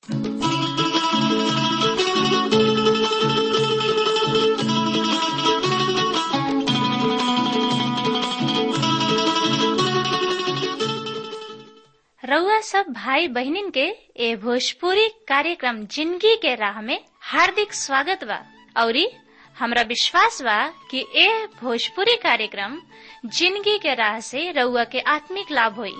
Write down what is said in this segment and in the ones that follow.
रउआ सब भाई बहिनीन के ए भोजपुरी कार्यक्रम जिंदगी के राह में हार्दिक स्वागत बा औरी हमरा विश्वास बा कि ए भोजपुरी कार्यक्रम जिंदगी के राह से रउआ के आत्मिक लाभ होई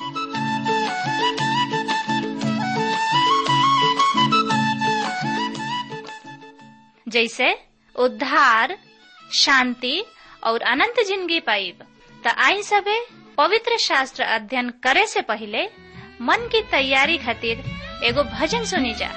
जैसे उद्धार शांति और अनंत जिंदगी पाइब त आई सबे पवित्र शास्त्र अध्ययन करे से पहले मन की तैयारी खातिर एगो भजन सुनी जा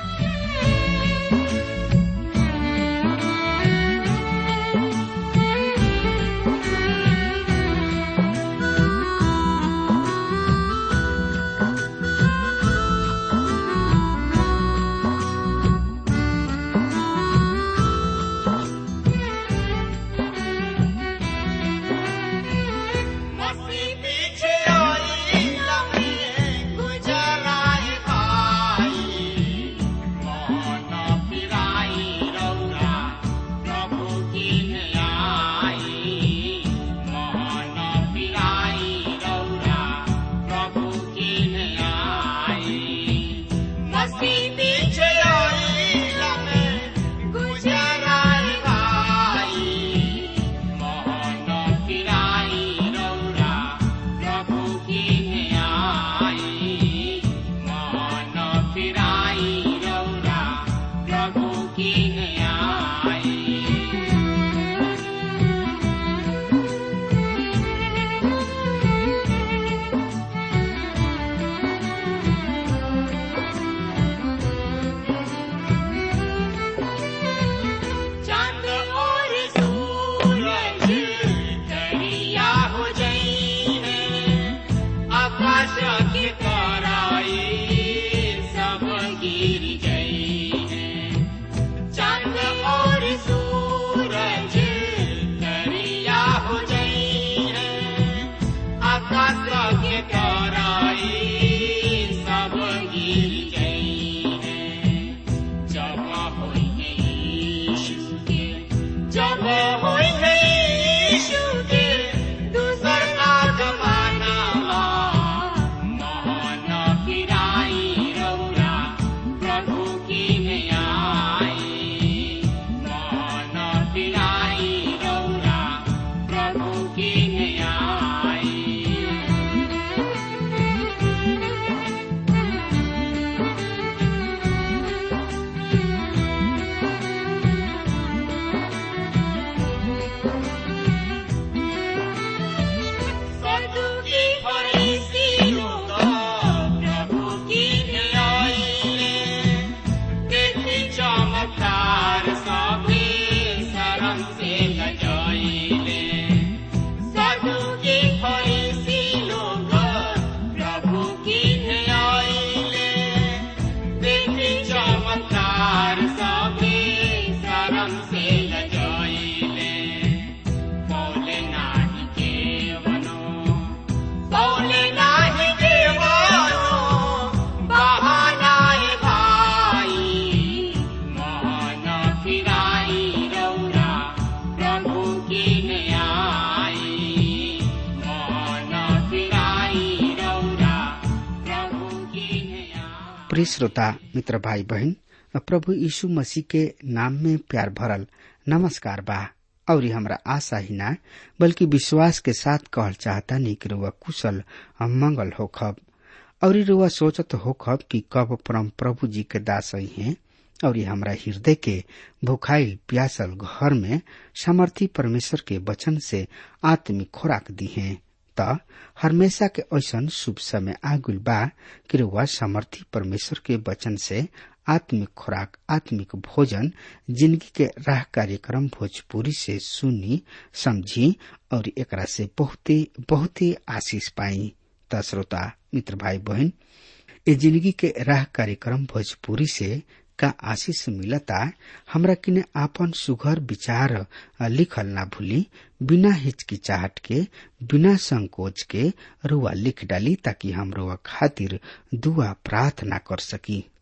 प्रिय श्रोता मित्र भाई बहन प्रभु यीशु मसीह के नाम में प्यार भरल नमस्कार बा और हमरा आशा ही ना बल्कि विश्वास के साथ कहल चाहता नहीं कि रुआ कुशल मंगल होखब और रुआ सोचत होखब कि कब परम प्रभु जी के दास हैं और हमरा हृदय के भुखाइल प्यासल घर में समर्थी परमेश्वर के वचन से आत्मिक खुराक दी है त हमेशा के ऐसन शुभ समय आगुल बा कि रुआ समर्थी परमेश्वर के वचन से आत्मिक खुराक आत्मिक भोजन जिंदगी के राह कार्यक्रम भोजपुरी से सुनी समझी और एकरा से बहुते बहुते आशीष पाई त श्रोता मित्र भाई बहन ए जिंदगी के राह कार्यक्रम भोजपुरी से का आशीष मिलता हमरा किने आपन सुघर विचार लिखल ना भूली बिना हिचकिचाहट के बिना संकोच के रुआ लिख डाली ताकि हम रुआ खातिर दुआ प्रार्थना कर सकी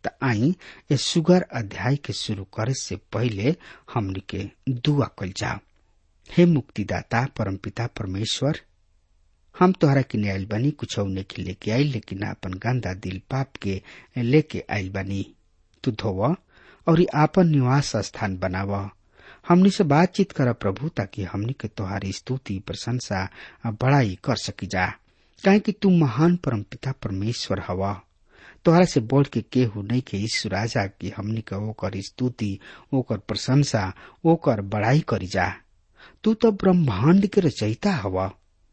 त आई ए सुगर अध्याय के शुरू करे से पहले हमनी के दुआ कल जाओ हे मुक्तिदाता परमपिता परमेश्वर हम तोहरा के आयल बनी कुछ के लेके आई लेकिन अपन गंदा दिल पाप के लेके आयल बनी तू धोव और आपन निवास स्थान बनाव हमनी से बातचीत कर प्रभु ताकि हमनी के तोहारी स्तुति प्रशंसा बड़ाई कर सकी जा काहे कि तू महान परमपिता परमेश्वर हवा तोहरा से बोल के केहू नहीं के ईश्वर राजा की हमनी के ओकर स्तुति ओकर प्रशंसा ओकर बड़ाई करी जा तू तो ब्रह्मांड के रचयिता हवा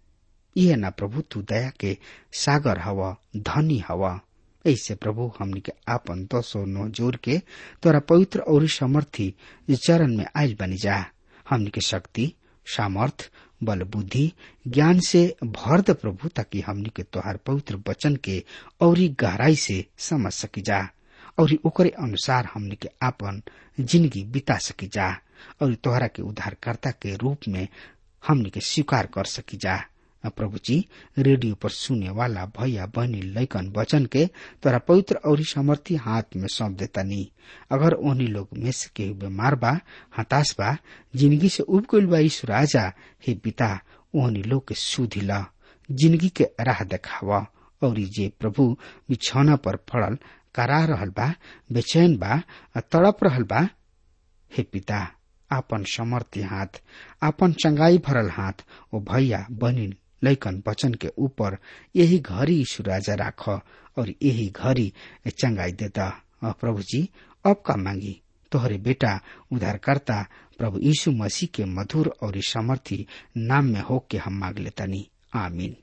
यह ना प्रभु तू दया के सागर हवा धनी हवा ऐसे प्रभु हमनी के आपन दसो नो जोर के तोरा पवित्र और समर्थी चरण में आयल बनी जा हमनी के शक्ति सामर्थ बल बुद्धि ज्ञान से भर द प्रभु ताकि हमनी के तोहार पवित्र वचन के और गहराई से समझ सकी जा और ओकरे अनुसार हमनी के आपन जिंदगी बिता सकी जा और तोहरा के उद्धारकर्ता के रूप में हमनी के स्वीकार कर सकी जा प्रभु जी रेडियो पर सुने वाला भैया बहनी लैकन वचन के तोरा पवित्र और समर्थी हाथ में सौंप देता नी अगर ओहनी लोग में से केहू बीमार बा हताश बा जिंदगी से उब गईल बा ईश्वर राजा हे पिता ओहनी लोग के सुधी ला जिंदगी के राह देखावा और जे प्रभु बिछौना पर पड़ल करा रहल बा बेचैन बा तड़प रहल बा हे पिता आपन समर्थी हाथ आपन चंगाई भरल हाथ ओ भैया बहनी लैकन वचन के ऊपर यही घड़ी यीशु राजा राख और यही घड़ी चंगाई देता प्रभु जी अब का मांगी तोहरे बेटा उद्धारकर्ता प्रभु यीशु मसीह के मधुर और समर्थी नाम में हो के हम मांग लेतानी आमीन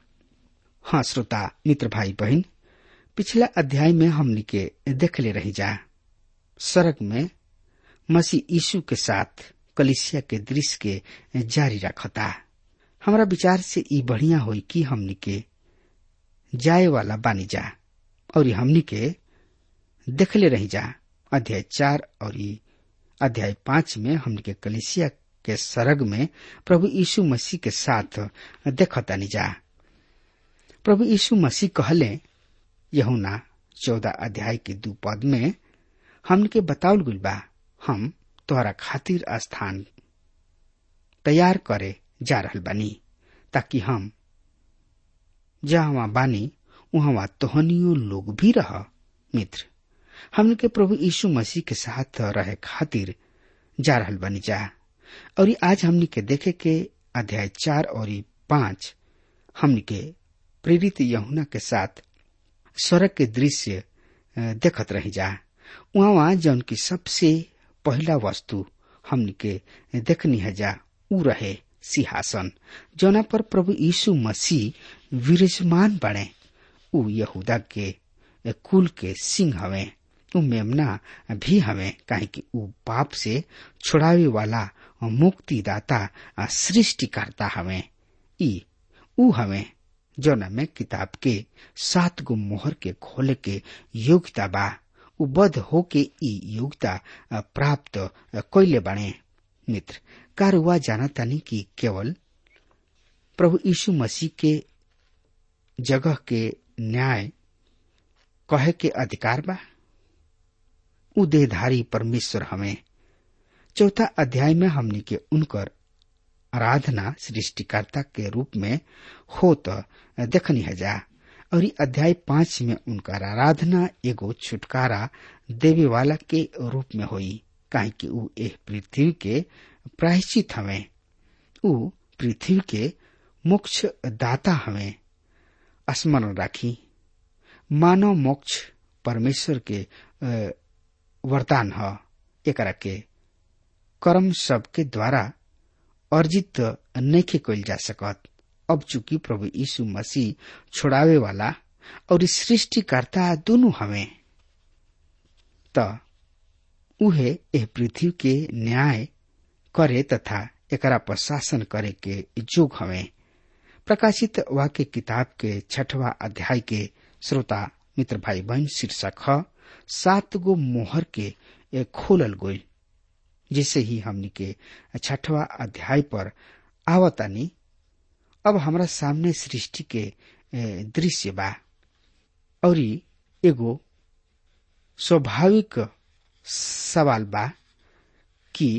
हाँ श्रोता मित्र भाई बहन पिछला अध्याय में हमनी के देख ले रही जा सड़क में मसीह यीशु के साथ कलिसिया के दृश्य के जारी रखता हमारा विचार से ई बढ़िया होई कि हमनी के जाए वाला बानी जा और हमनी के देखले रही जा अध्याय चार और अध्याय पांच में हमनी के कलिसिया के सरग में प्रभु यीशु मसीह के साथ देखतानी जा प्रभु यीशु मसीह कहले यहुना चौदह अध्याय के दू पद में हमन के बतावल गुल बा हम तोहरा खातिर स्थान तैयार करे जा रहल बानी ताकि हम जहाँ बानी वहाँ तोहनियो लोग भी रह मित्र हमन के प्रभु यीशु मसीह के साथ रहे खातिर जा रहल बानी जा और आज हमनी के देखे के अध्याय चार और पांच हमनी के प्रेरित यहुना के साथ स्वर्ग के दृश्य देखत रही जा वहाँ जौन की सबसे पहला वस्तु हमनी के देखनी है जा ऊ रहे सिंहासन जौना पर प्रभु यीशु मसीह विराजमान बने ऊ यहूदा के कुल के सिंह हवे ऊ मेमना भी हवे काहे कि ऊ पाप से छुड़ावे वाला मुक्तिदाता सृष्टिकर्ता हवे ई ऊ हवे जौना में किताब के सात गो मोहर के खोले के योग्यता बा उबद्ध होके ई योग्यता प्राप्त कैले बने मित्र कारुआ जानतानी कि केवल प्रभु यीशु मसीह के जगह के न्याय कहे के अधिकार बा उ देहधारी परमेश्वर हमें चौथा अध्याय में हमने के उनकर आराधना सृष्टिकर्ता के रूप में हो तो देखनी है जा और अध्याय पांच में उनकर आराधना एगो छुटकारा देवे वाला के रूप में होई काहे कि ऊ एह पृथ्वी के प्रायश्चित हवे ऊ पृथ्वी के मोक्ष दाता हवे स्मरण राखी मानव मोक्ष परमेश्वर के वरदान ह एकरा के कर्म सब के द्वारा अर्जित नैखे कइल जा सकत अब चूंकि प्रभु यीशु मसीह छोड़ावे वाला और सृष्टिकर्ता दोनों हवे त उहे एह पृथ्वी के न्याय करे तथा एकरा पर शासन करे के जोग हवे प्रकाशित वाक्य किताब के छठवा अध्याय के श्रोता मित्र भाई बहन शीर्षक ह सात गो मोहर के खोलल गोल जिसे ही हमनी के छठवा अध्याय पर आवतानी अब हमरा सामने सृष्टि के दृश्य बा और एगो स्वाभाविक सवाल बा कि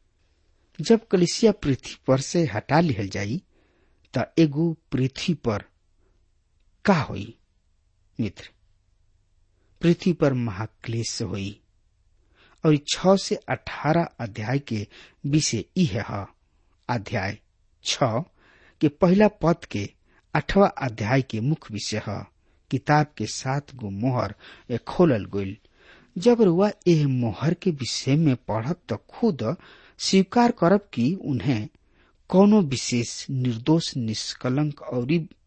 जब कलिसिया पृथ्वी पर से हटा लिहल जाई त एगो पृथ्वी पर का होई मित्र पृथ्वी पर महाक्लेश होई और छ से अठारह अध्याय के विषय इह है अध्याय छ के पहला पद के अठवा अध्याय के मुख्य विषय है किताब के सात गो मोहर खोलल गईल जब रुआ एह मोहर के विषय में पढ़ब तो खुद स्वीकार करब कि उन्हें कोनो विशेष निर्दोष निष्कलंक और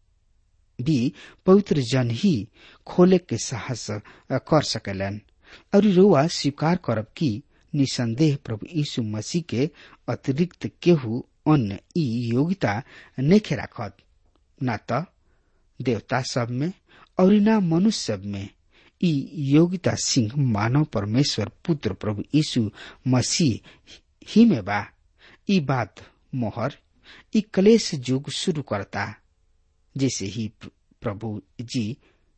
भी पवित्र जन ही खोले के साहस कर सकेलन और रुआ स्वीकार करब कि निसंदेह प्रभु यीशु मसीह के अतिरिक्त केहू अन्य ई योग्यता नहीं राखत न त देवता सब में और न मनुष्य सब में ई योग्यता सिंह मानव परमेश्वर पुत्र प्रभु यीशु मसीह ही में बा ई बात मोहर ई कलेश युग शुरू करता जैसे ही प्रभु जी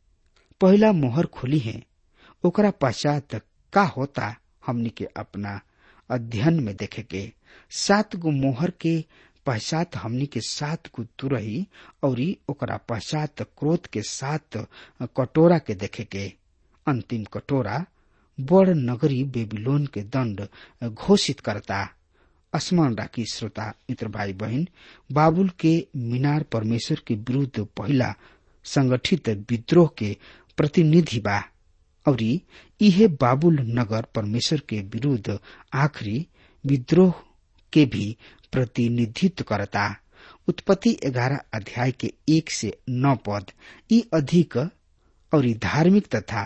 पहला मोहर खोली है ओकरा पश्चात का होता हमनी के अपना अध्ययन में देखे के सात गो मोहर के पश्चात हमनी के सात गो तुरही और ओकरा पश्चात क्रोध के सात कटोरा के देखे के अंतिम कटोरा बड़ नगरी बेबीलोन के दंड घोषित करता स्मरण राखी श्रोता मित्र भाई बहन बाबुल के मीनार परमेश्वर के विरुद्ध पहला संगठित विद्रोह के प्रतिनिधि बा और इहे बाबुल नगर परमेश्वर के विरुद्ध आखिरी विद्रोह के भी प्रतिनिधित्व करता उत्पत्ति ग्यारह अध्याय के एक से नौ पद ई अधिक और धार्मिक तथा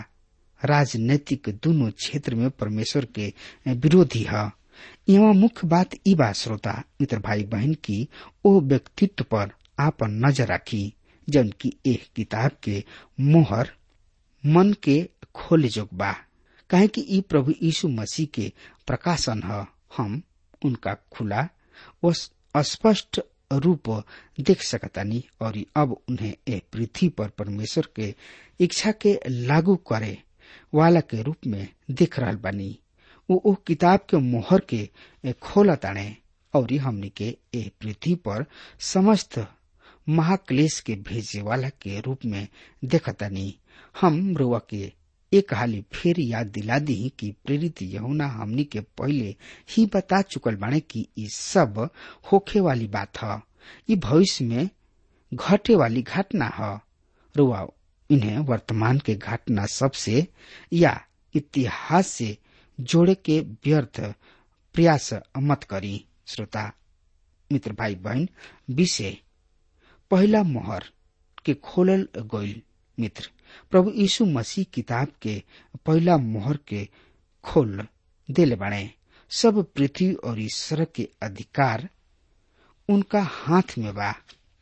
राजनैतिक दोनों क्षेत्र में परमेश्वर के विरोधी है यहाँ मुख्य बात ई बा श्रोता मित्र भाई बहन की ओ व्यक्तित्व पर आपन नजर रखी जन की एक किताब के मोहर मन के खोले जोग बा काहे कि ई प्रभु यीशु मसीह के प्रकाशन है हम उनका खुला व स्पष्ट रूप देख सकतानी और अब उन्हें ए पृथ्वी पर परमेश्वर के इच्छा के लागू करे वाला के रूप में देख रहा बानी वो ओ किताब के मोहर के खोला ताने और हमनी के ए पृथ्वी पर समस्त महाक्लेश के भेजे वाला के रूप में देखतानी हम रुआ के एक हाली फिर याद दिला दी कि प्रेरित यहुना हमनी के पहले ही बता चुकल बाने कि ये सब होखे वाली बात है ये भविष्य में घटे वाली घटना है रुआ इन्हें वर्तमान के घटना सबसे या इतिहास से जोड़े के व्यर्थ प्रयास मत करी श्रोता मित्र भाई बहन विषय पहला मोहर के खोलल गईल मित्र प्रभु यीशु मसीह किताब के पहला मोहर के खोल देले बाणे सब पृथ्वी और ईश्वर के अधिकार उनका हाथ में बा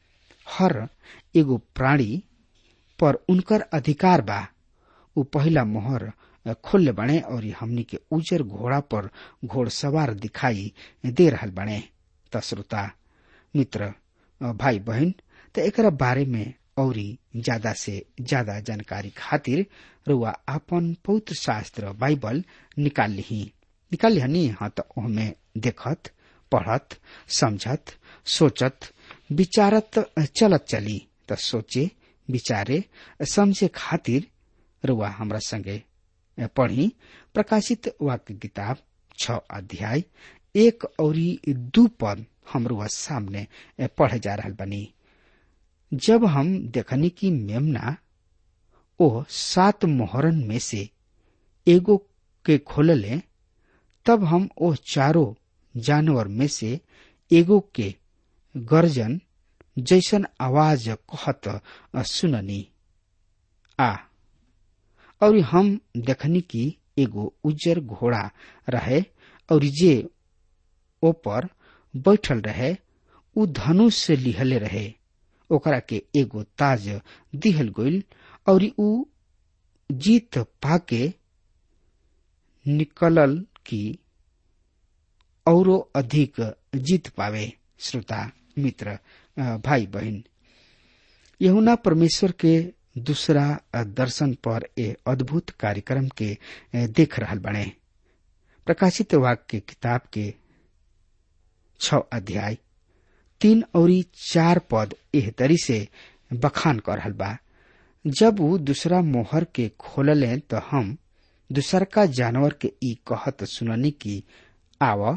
हर एगो प्राणी पर उनकर अधिकार बा उ पहला मोहर खोल बने और हमनी के उजर घोड़ा पर घोड़सवार दिखाई दे रहल बने त श्रोता मित्र भाई बहन त एकरा बारे में औरी ज्यादा से ज्यादा जानकारी खातिर रुआ आपन पवित्र शास्त्र बाइबल निकाल ली निकाल ली हाँ तो ओहमे देखत पढ़त समझत सोचत विचारत चलत चली त सोचे विचारे समझे खातिर रुआ हमरा संगे पढ़ी प्रकाशित वाक्य किताब छ अध्याय एक और दू पद हम रुआ सामने पढ़े जा रहा बनी जब हम देखनी की मेमना ओ सात मोहरन में से एगो के खोलले तब हम ओ चारों जानवर में से एगो के गर्जन जैसन आवाज कहत सुननी आ और हम देखनी की एगो उज्जर घोड़ा रहे और जे ऊपर बैठल रहे उ धनुष से लिहले रहे ओकरा के एगो ताज दिहल गईल और उ जीत पाके निकलल की औरो अधिक जीत पावे श्रोता मित्र भाई बहन यहुना परमेश्वर के दूसरा दर्शन पर ए अद्भुत कार्यक्रम के देख रहल बने प्रकाशित वाक्य किताब के छ अध्याय तीन और चार पद एह तरी से बखान कर रहल बा जब वो दूसरा मोहर के खोलले तो हम दूसरका जानवर के ई कहत सुननी की आव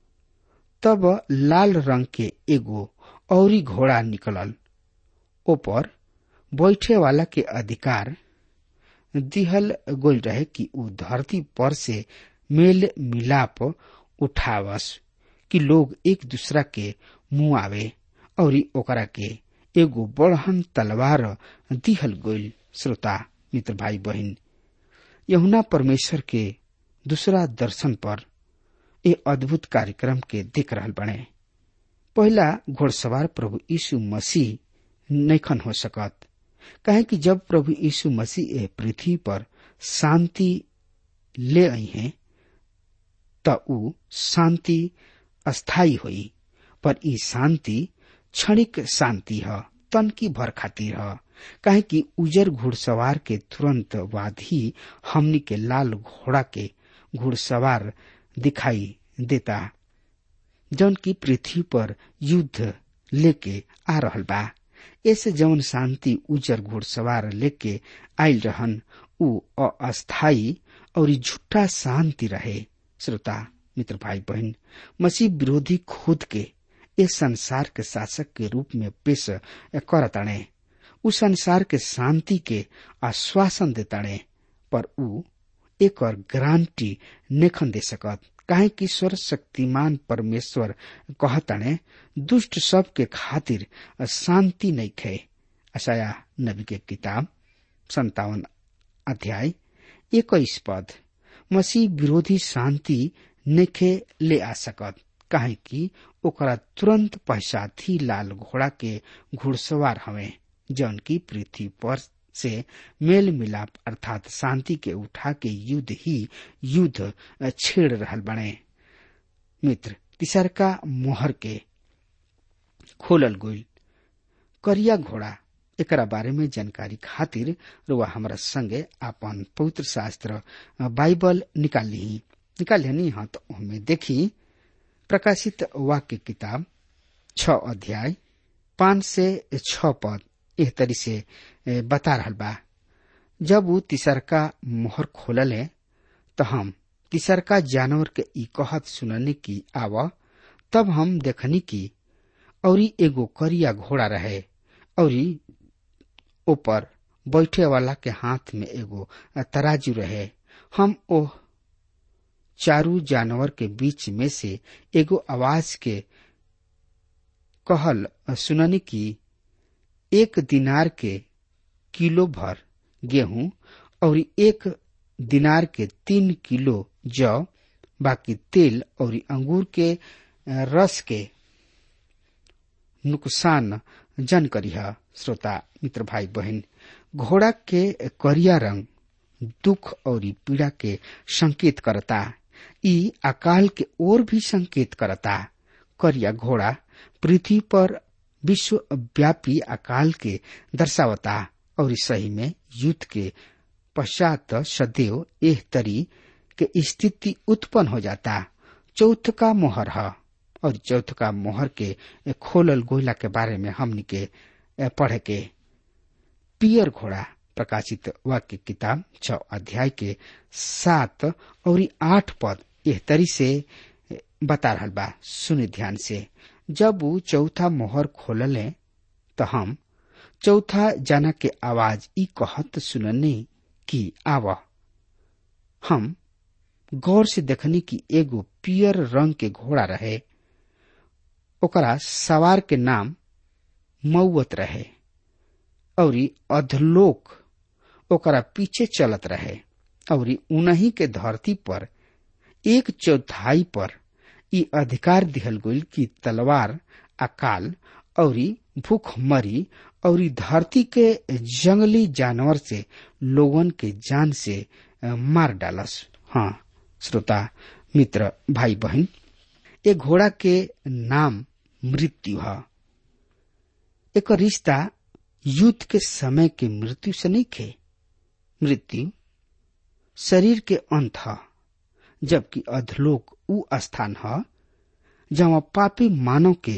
तब लाल रंग के एगो औरी घोड़ा निकलल ऊपर बैठे वाला के अधिकार दिहल गोल रहे कि ऊ धरती पर से मेल मिलाप उठावस कि लोग एक दूसरा के मुंह आवे और ओकरा के एगो बड़हन तलवार दिहल गोल श्रोता मित्र भाई बहन यहुना परमेश्वर के दूसरा दर्शन पर ए अद्भुत कार्यक्रम के देख रहल बने पहला घोड़सवार प्रभु यीशु मसीह नैखन हो सकत कहे कि जब प्रभु यीशु मसीह ए पृथ्वी पर शांति ले आई हैं त ऊ शांति अस्थायी हुई पर ई शांति क्षणिक शांति ह तन की भर खातिर ह काहे कि उजर घुड़सवार के तुरंत बाद ही हमनी के लाल घोड़ा के घुड़सवार दिखाई देता जौन की पृथ्वी पर युद्ध लेके आ रहल बा ऐसे जौन शांति उजर घुड़सवार लेके आयल रहन ऊ अस्थायी और झूठा शांति रहे श्रोता मित्र भाई बहन मसीह विरोधी खुद के इस संसार के शासक के रूप में पेश करताणे उ संसार के शांति के आश्वासन देताणे पर ऊ एक और गारंटी नेखन दे सकत काहे कि स्वर शक्तिमान परमेश्वर कहताणे दुष्ट सब के खातिर शांति नहीं खे असाया नबी के किताब संतावन अध्याय इक्कीस पद मसीह विरोधी शांति नेखे ले आ सकत काहे कि ओकरा तुरंत पश्चात ही लाल घोड़ा के घुड़सवार हवे जौन की पृथ्वी पर से मेल मिलाप अर्थात शांति के उठा के युद्ध ही युद्ध छेड़ रहल बने मित्र तिसरका मोहर के खोलल गोल करिया घोड़ा एकरा बारे में जानकारी खातिर रुआ हमारा संगे आपन पवित्र शास्त्र बाइबल निकाल ली निकाल ली हाँ तो हमें देखी प्रकाशित वाक्य किताब छ अध्याय पांच से छ पद एह तरी से बता रहल बा जब वो तिसरका मोहर खोलले तो हम तिसरका जानवर के ई कहत सुनने की आव तब हम देखनी की औरी एगो करिया घोड़ा रहे औरी ऊपर बैठे वाला के हाथ में एगो तराजू रहे हम ओह चारू जानवर के बीच में से एगो आवाज के कहल सुननी की एक दिनार के किलो भर गेहूं और एक दिनार के तीन किलो जौ बाकी तेल और अंगूर के रस के नुकसान जन करिहा श्रोता मित्र भाई बहन घोड़ा के करिया रंग दुख और पीड़ा के संकेत करता ई अकाल के ओर भी संकेत करता करिया घोड़ा पृथ्वी पर विश्वव्यापी अकाल के दर्शावता और सही में युद्ध के पश्चात सदैव एह तरी के स्थिति उत्पन्न हो जाता चौथ का मोहर है और चौथ का मोहर के खोलल गोयला के बारे में हमनी के पढ़े के पियर घोड़ा प्रकाशित वाक्य किताब छ अध्याय के सात और आठ पद एह तरी से बता रहा बा सुनि ध्यान से जब वो चौथा मोहर खोलले तो हम चौथा जना के आवाज ई कहत सुनने की आव हम गौर से देखनी कि एगो पियर रंग के घोड़ा रहे ओकरा सवार के नाम मऊत रहे और अधलोक ओकरा पीछे चलत रहे और उन्हीं के धरती पर एक चौथाई पर ई अधिकार दिहल गईल कि तलवार अकाल और भूखमरी और धरती के जंगली जानवर से लोगन के जान से मार डालस हाँ श्रोता मित्र भाई बहन ए घोड़ा के नाम मृत्यु है एक रिश्ता युद्ध के समय के मृत्यु से नहीं खे मृत्यु शरीर के अंत है जबकि अधलोक उ स्थान है जहाँ पापी मानव के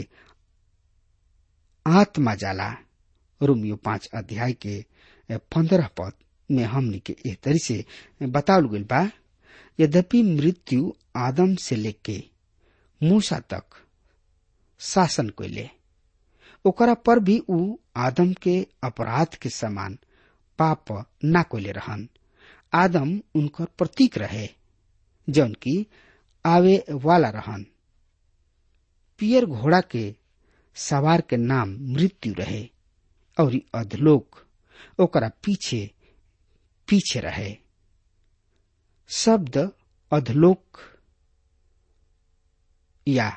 आत्मा जाला रोमियो पांच अध्याय के पंद्रह पद में हमनी के एह तरी से बतावल गइल बा यद्यपि मृत्यु आदम से लेके मूसा तक शासन कैले ओकरा पर भी उ आदम के अपराध के समान पाप ना कोले रहन आदम उनकर प्रतीक रहे जौन की आवे वाला रहन पियर घोड़ा के सवार के नाम मृत्यु रहे और अधलोक ओकरा पीछे पीछे रहे शब्द अधलोक या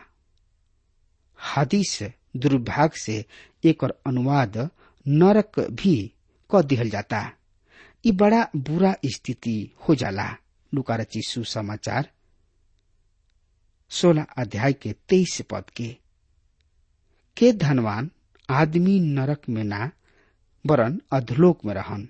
हदीस दुर्भाग्य से एक और अनुवाद नरक भी क दिहल जाता ई बड़ा बुरा स्थिति हो जाला लुकारची सुसमाचार सोलह अध्याय के तेईस पद के के धनवान आदमी नरक में ना वरन अधलोक में रहन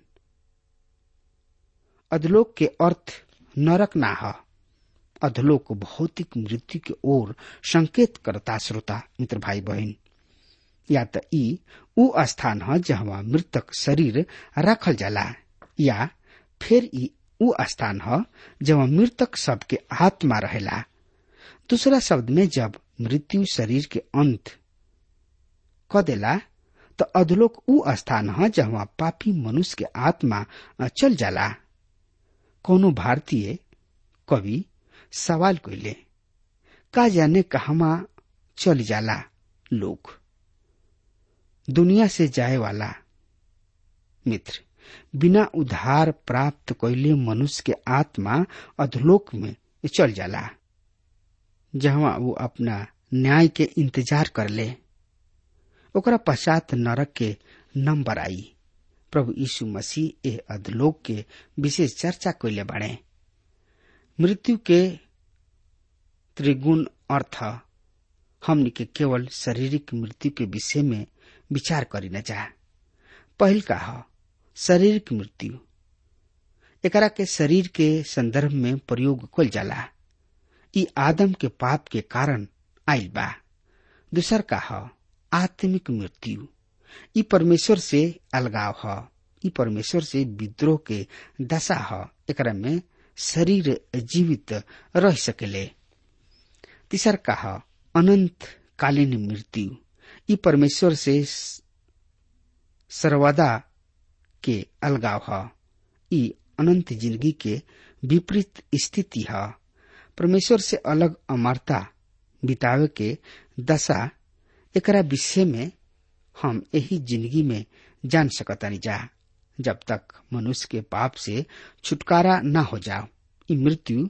अधलोक के अर्थ नरक ना ह अधलोक भौतिक मृत्यु के ओर संकेत करता श्रोता मित्र भाई बहन या त ई उ स्थान ह जहाँ मृतक शरीर रखल जाला या फिर ई उ स्थान ह जहाँ मृतक सबके आत्मा रहेला दूसरा शब्द में जब मृत्यु शरीर के अंत क देला त अधलोक उ स्थान ह जहाँ पापी मनुष्य के आत्मा चल जाला कोनो भारतीय कवि सवाल कैले का जाने कहवा चल जाला लोग दुनिया से जाए वाला मित्र बिना उधार प्राप्त कैले मनुष्य के आत्मा अधलोक में चल जाला जहाँ वो अपना न्याय के इंतजार कर ले ओकरा पश्चात नरक के नंबर आई प्रभु यीशु मसीह ए अधलोक के विशेष चर्चा कैले बाड़े मृत्यु के त्रिगुण अर्थ हमनी के केवल शारीरिक मृत्यु के विषय में विचार करी न जा पहल का ह शारीरिक मृत्यु एकरा के शरीर के संदर्भ में प्रयोग कल जाला ई आदम के पाप के कारण आयल बा दूसर का ह आत्मिक मृत्यु ई परमेश्वर से अलगाव ह ई परमेश्वर से विद्रोह के दशा ह एकरा में शरीर जीवित रह सकेले तीसर का ह अनंत कालीन मृत्यु ई परमेश्वर से सर्वदा के अलगाव ह ई अनंत जिंदगी के विपरीत स्थिति है परमेश्वर से अलग अमरता बितावे के दशा एकरा विषय में हम यही जिंदगी में जान सकतानी जा जब तक मनुष्य के पाप से छुटकारा न हो जाओ ई मृत्यु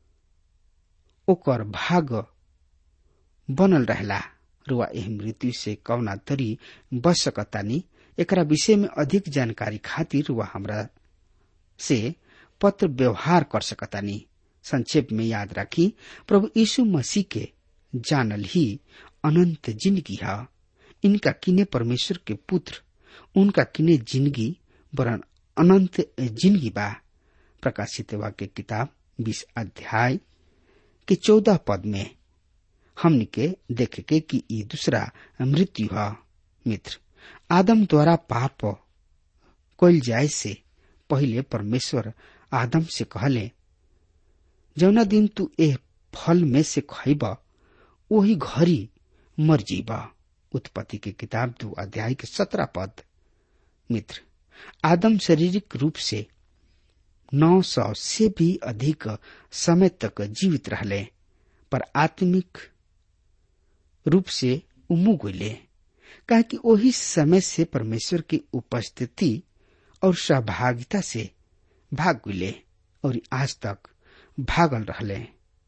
ओकर भाग बनल रहला रुआ एह मृत्यु से कौना तरी बच सकतानी एकरा विषय में अधिक जानकारी खातिर रुआ हमरा से पत्र व्यवहार कर सकतानी संक्षेप में याद रखी प्रभु यीशु मसीह के जानल ही अनंत जिंदगी है इनका किने परमेश्वर के पुत्र उनका किने जिंदगी वरन अनंत जिंदगी बा प्रकाशित वाक्य किताब बीस अध्याय के चौदह पद में हमन के देखे के कि ई दूसरा मृत्यु है मित्र आदम द्वारा पाप कल जाए से पहले परमेश्वर आदम से कहले जौना दिन तू एह फल में से खैब वही घड़ी मर जीब उत्पत्ति के किताब दो अध्याय के सत्रह पद मित्र आदम शारीरिक रूप से नौ सौ से भी अधिक समय तक जीवित रहले पर आत्मिक रूप से उमू गईले कहा कि वही समय से परमेश्वर की उपस्थिति और सहभागिता से भाग गईले और आज तक भागल रहले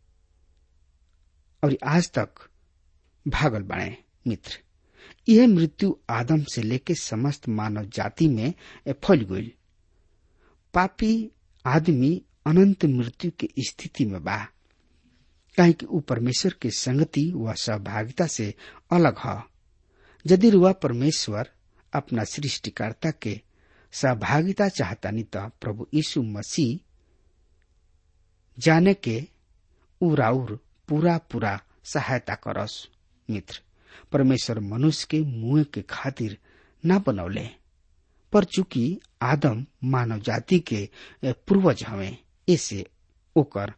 और आज तक भागल बने मित्र यह मृत्यु आदम से लेके समस्त मानव जाति में फैल गई पापी आदमी अनंत मृत्यु की स्थिति में बा काहे कि ऊ परमेश्वर के संगति व सहभागिता से अलग है यदि रुआ परमेश्वर अपना सृष्टिकर्ता के सहभागिता चाहता नहीं तो प्रभु यीशु मसीह जाने के उराउर पूरा पूरा सहायता करस मित्र परमेश्वर मनुष्य के मुंह के खातिर न बनौले पर चूंकि आदम मानव जाति के पूर्वज हवे ऐसे ओकर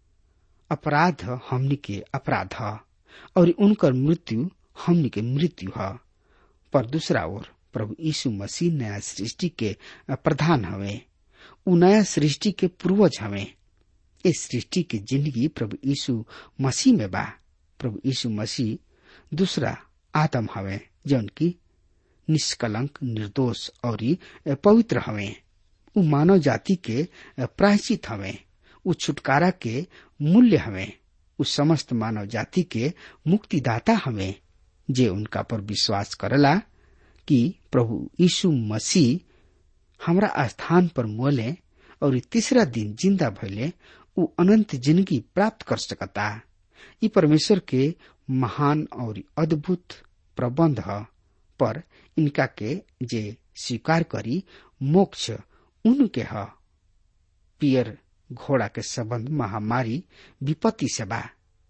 अपराध हमनी के अपराध ह और उनकर मृत्यु हमनी के मृत्यु है पर दूसरा ओर प्रभु यीशु मसीह नया सृष्टि के प्रधान हवे उ नया सृष्टि के पूर्वज हवे इस सृष्टि की जिंदगी प्रभु यीशु मसीह में बा प्रभु यीशु मसीह दूसरा आदम हवे जौन की निष्कलंक निर्दोष और पवित्र हवे उ मानव जाति के प्रायश्चित हवे उ छुटकारा के मूल्य हवे उ समस्त मानव जाति के मुक्तिदाता हवे जे उनका पर विश्वास करला कि प्रभु यीशु मसीह हमरा स्थान पर मोले और तीसरा दिन जिंदा भइले उ अनंत जिंदगी प्राप्त कर सकता ई परमेश्वर के महान और अद्भुत प्रबंध ह पर इनका के जे स्वीकार करी मोक्ष उनके ह पियर घोड़ा के संबंध महामारी विपत्ति से बा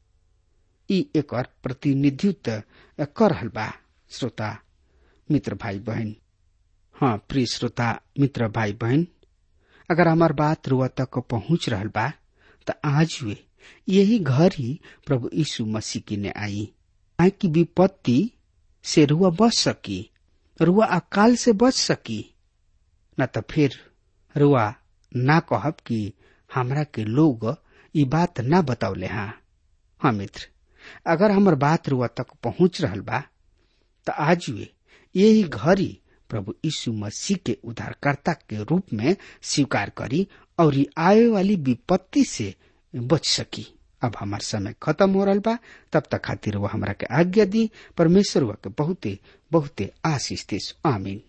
ई एकर प्रतिनिधित्व कर रहल बा श्रोता मित्र भाई बहन हाँ प्रिय श्रोता मित्र भाई बहन अगर हमार बात रुआ तक पहुंच रहल बा त आज वे यही घर ही प्रभु यीशु मसीह की ने आई आई की विपत्ति से रुआ बच सकी रुआ अकाल से बच सकी न त फिर रुआ ना कहब कि हमरा के लोग ई बात ना बतावले हाँ हाँ मित्र अगर हमर बात रुआ तक पहुंच रहल बा त आज वे यही घड़ी प्रभु यीशु मसीह के उद्धारकर्ता के रूप में स्वीकार करी और ये आए वाली विपत्ति से बच सकी अब हमार समय खत्म हो रहा बा तब तक खातिर वो हमरा के आज्ञा दी परमेश्वर वा के बहुते बहुते आशीष दे आमीन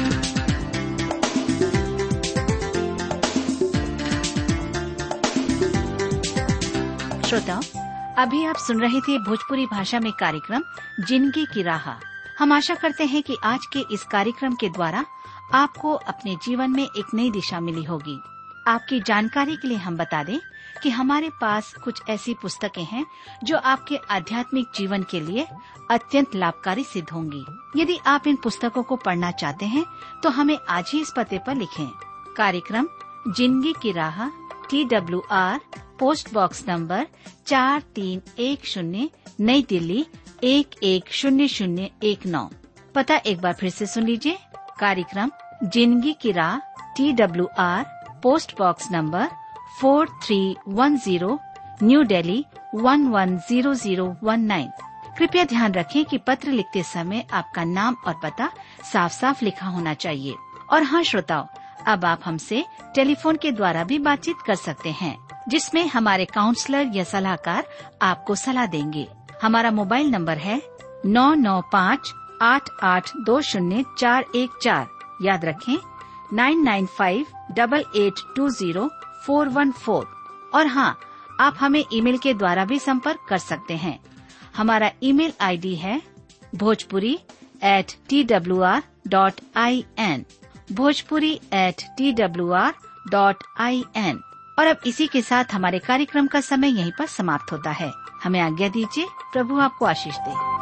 श्रोताओं अभी आप सुन रहे थे भोजपुरी भाषा में कार्यक्रम जिंदगी की राह हम आशा करते हैं कि आज के इस कार्यक्रम के द्वारा आपको अपने जीवन में एक नई दिशा मिली होगी आपकी जानकारी के लिए हम बता दें कि हमारे पास कुछ ऐसी पुस्तकें हैं जो आपके आध्यात्मिक जीवन के लिए अत्यंत लाभकारी सिद्ध होंगी यदि आप इन पुस्तकों को पढ़ना चाहते हैं तो हमें आज ही इस पते पर लिखें कार्यक्रम जिंदगी की राह T W R post box number चार तीन एक शून्य नई दिल्ली एक एक शून्य शून्य एक नौ पता एक बार फिर से सुन लीजिए कार्यक्रम जिंदगी की राह T W R post box number four three one zero new Delhi one one zero zero one nine कृपया ध्यान रखें कि पत्र लिखते समय आपका नाम और पता साफ साफ लिखा होना चाहिए और हाँ श्रोताओं अब आप हमसे टेलीफोन के द्वारा भी बातचीत कर सकते हैं जिसमें हमारे काउंसलर या सलाहकार आपको सलाह देंगे हमारा मोबाइल नंबर है नौ नौ पाँच आठ आठ दो शून्य चार एक चार याद रखें nine nine five double eight two zero four one four और हाँ आप हमें ईमेल के द्वारा भी संपर्क कर सकते हैं हमारा ईमेल आईडी है Bhojpuri at T W R dot I N Bhojpuri at T W R dot I N और अब इसी के साथ हमारे कार्यक्रम का समय यहीं पर समाप्त होता है हमें आज्ञा दीजिए प्रभु आपको आशीष दे